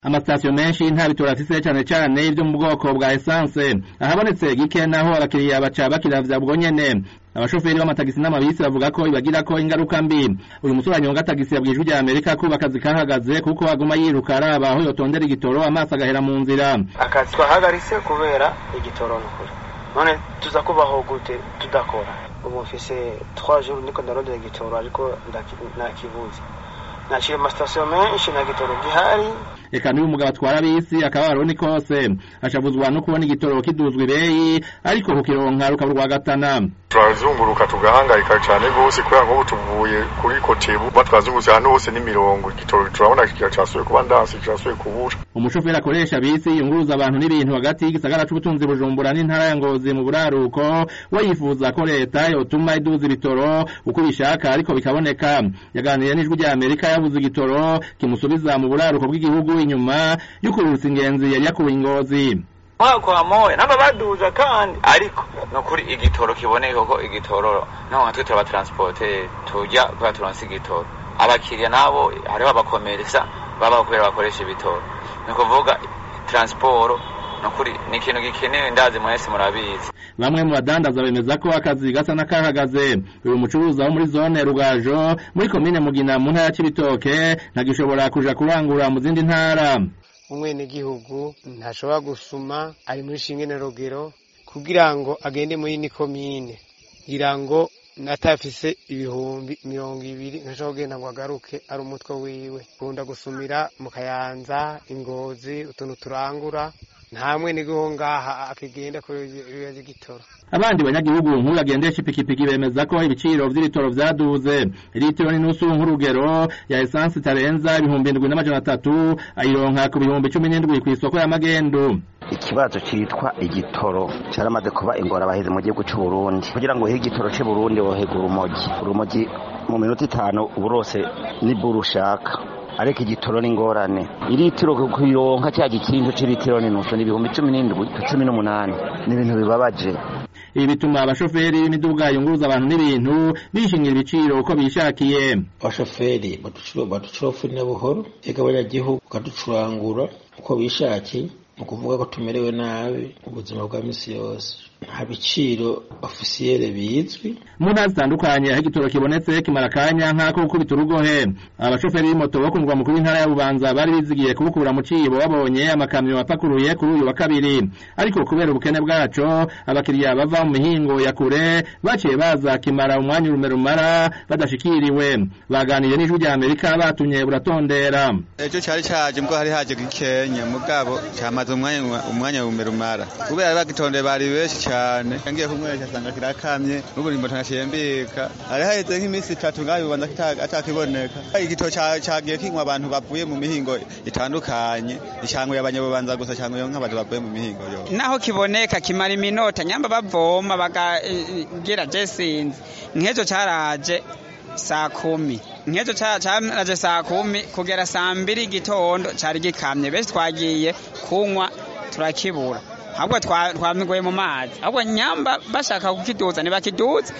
amasitasiyo menshi nta bitoro afise cane cane ivyo mu bwoko bwa esanse ahabonetse gike naho abakiriya baca bakiravya bwo nyene abashoferi b'amatagisi n'amabisi bavuga ko ibagirako ingaruka mbi uyu musore anyonga tagisi yabwiye ijwi rya amerika ko akazi kahagaze kuko aguma yiruka araba aho yotondera igitoro amaso agahera mu nzira akazi twahagaritse kubera igitoro nukuri none tuza kubaho gute tudakora ubu mfise 3 jours niko ndarondera igitoro ariko nakibuze naciye amasitasiyo menshi nta gitoro gihari eka n'uyu mugabo atwara bisi akababaro ni kose ashavuzwa no kubona igitoro kiduzwa ibeyi ariko kukironka rukaba urwagatana turazunguruka tugahangayika cyane rwose kubera nk'ubu tuvuye kuri kotebu batwazungurutse ahantu hose n'imirongo igitoro turabona kiracasuye kuba ndasi kirasuye kubura umushoferi akoresha bisi yunguruza abantu n'ibintu hagati y'igisagara c'ubutunzi bujumbura n'intara ya ngozi mu buraruko we yifuza ko leta yotuma iduza ibitoro uko ibishaka ariko bikaboneka yaganiriye n'ijwi rya amerika yabuze igitoro kimusubiza mu buraruko bw'igihugu inyuma y'ukururutsa ingenzi yari yakuwe ingozi kwa moya namba baduza kandi ariko nukuri igitoro kiboneka ko igitoro naho natwe turaba transporter tujya kwa turonse igitoro abakiriya nabo hariho abakomeresa baba kubera bakoresha ibitoro ni kuvuga transport nukuri ni ikintu gikenewe ndazi mwese murabizi bamwe mu badandaza bemeza ko akazi gasa n'akahagaze uyu mucuruzi wo muri zone rugajo muri komine mugina mu ntara ya cibitoke ntagishobora kuja kurangura mu zindi ntara umwenegihugu ntashobora gusuma ari muri shingene rogero kugira ngo agende muri ni komine kugira ngo natafise ibihumbi mirongo ibiri ntashobora kugenda ngo agaruke ari umutwe wiwe kunda gusumira mu kayanza ingozi utuntu turangura nta mwenegihugu ngaha akigenda kuri ibibazo igitoro abandi banyagihugu nk'uyu agendesha ipikipiki bemeza ko ibiciro vy'ibitoro vyaduze litiro n'inusu nk'urugero ya esansi itarenza ibihumbi indwi n'amajana atatu ayironka ku bihumbi cumi n'indwi kw'isoko ya magendu ikibazo citwa igitoro caramaze kuba ingorabahizi mu gihugu c'uburundi kugira ngo uhe igitoro c'uburundi wohega urumogi urumogi mu minota itanu uburose nibura ushaka ariko igitoro ni ingorane iritiro kuyironka cya gikinzo c'iritiro n'inusu ni ibihumbi cumi n'indwi cumi n'umunani ni ibintu bibabaje ibi bituma abashoferi b'imiduga yunguruza abantu n'ibintu bishingira ibiciro uko bishakiye abashoferi baducurofuna buhoro ega abanyagihugu bakaducurangura uko bishakiye ni ukuvuga ko tumerewe nabi ubuzima bwa misi yose nta biciro ofisiyere bizwi mu ntara zitandukanye aho igitoro kibonetse kimara akanya nk'ako gukubita urugohe abashoferi b'imoto bo ku murwa mukuru w'intara ya bubanza bari bizigiye kubukura mu cibo babonye amakamyo apakuruye kuri uyu wa kabiri ariko kubera ubukene bwaco abakiriya bava mu mihingo ya kure baciye baza kimara umwanya urume rumara badashikiriwe baganiriye n'ijwi rya amerika batumye buratondera ejo cari caje mbwo hari haje gikenya mugabo camaze umwanya umwanya urume rumara kubera bagitondeye bari benshi cyane ngiye kumwesha asanga kirakamye n'ubu nimbo ntashembika hari haheze nk'iminsi itatu ngaho bibanza atakiboneka igito cagiye kinywa abantu bavuye mu mihingo itandukanye icyango y'abanyabubanza gusa cyango nk'abantu bavuye mu mihingo yo naho kiboneka kimara iminota nyamba bavoma bakagira jesinzi nk'ejo caraje saa kumi nk'ejo caraje saa kumi kugera saa mbiri igitondo cari gikamye benshi twagiye kunywa turakibura ahubwo twamigoye mu mazi ahubwo nyamba bashaka kukiduza ntibakiduze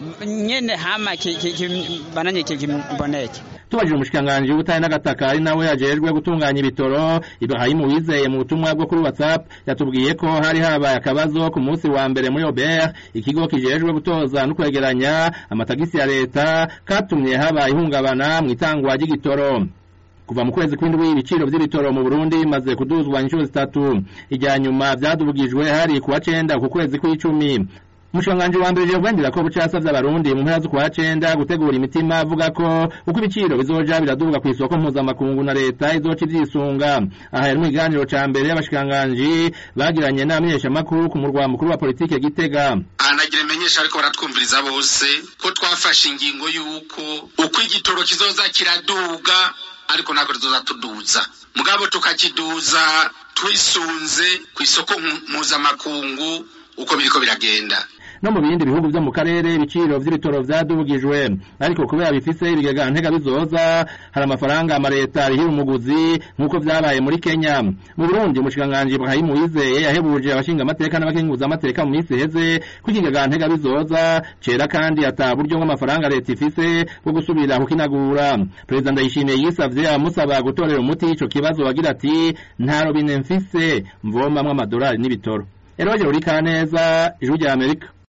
nyene hama bananye kiboneke tubajije umushikiranganji w'ubutare n'agataka ari nawe yajejwe gutunganya ibitoro Ibrahimu Wizeye mu butumwa bwo kuri WhatsApp yatubwiye ko hari habaye akabazo ku munsi wa mbere muri Obert ikigo kijejwe gutoza no kwegeranya amatagisi ya leta katumye haba ihungabana mu itangwa ry'igitoro kuva mu kwezi kw'indwi ibiciro vy'ibitoro mu Burundi bimaze kuduzwa inshuro zitatu ijya nyuma vyadubugijwe hari kuwa cenda ku kwezi kw'icumi umushikiranganji wa mbere Gervain ko bucasavye abarundi mu mpera z'ukwa cenda gutegura imitima avuga ko uko ibiciro bizoja biraduga ku isoko mpuzamakungu na leta izoca ivyisunga aha yari mu kiganiro ca mbere y'abashikiranganji bagiranye n'abamenyeshamakuru ku murwa mukuru wa politike Gitega anagira imenyesha ariko baratwumviriza bose ko twafashe ingingo y'uko uko igitoro kizoza kiraduga ariko ntabwo tuzoza tuduza mugabo tukakiduza twisunze ku isoko mpuzamakungu uko biriko biragenda no mu bindi bihugu vyo mu karere ibiciro vy'ibitoro vyadugijwe ariko kubera bifise ibigega ntega bizoza hari amafaranga amareta arihira umuguzi nk'uko vyabaye muri Kenya mu Burundi umushikiranganji Ibrahim Uwizeye yahebuje abashinga amateka n'abakenguza amateka mu minsi iheze ko ikigega ntega bizoza cera kandi ata buryo bw'amafaranga leta ifise bwo gusubira kukinagura perezida ndayishimiye yisavye amusaba gutorera umuti ico kibazo wagira ati nta robine mfise mvomamwo amadolari n'ibitoro Eroje uri kaneza ijuru rya Amerika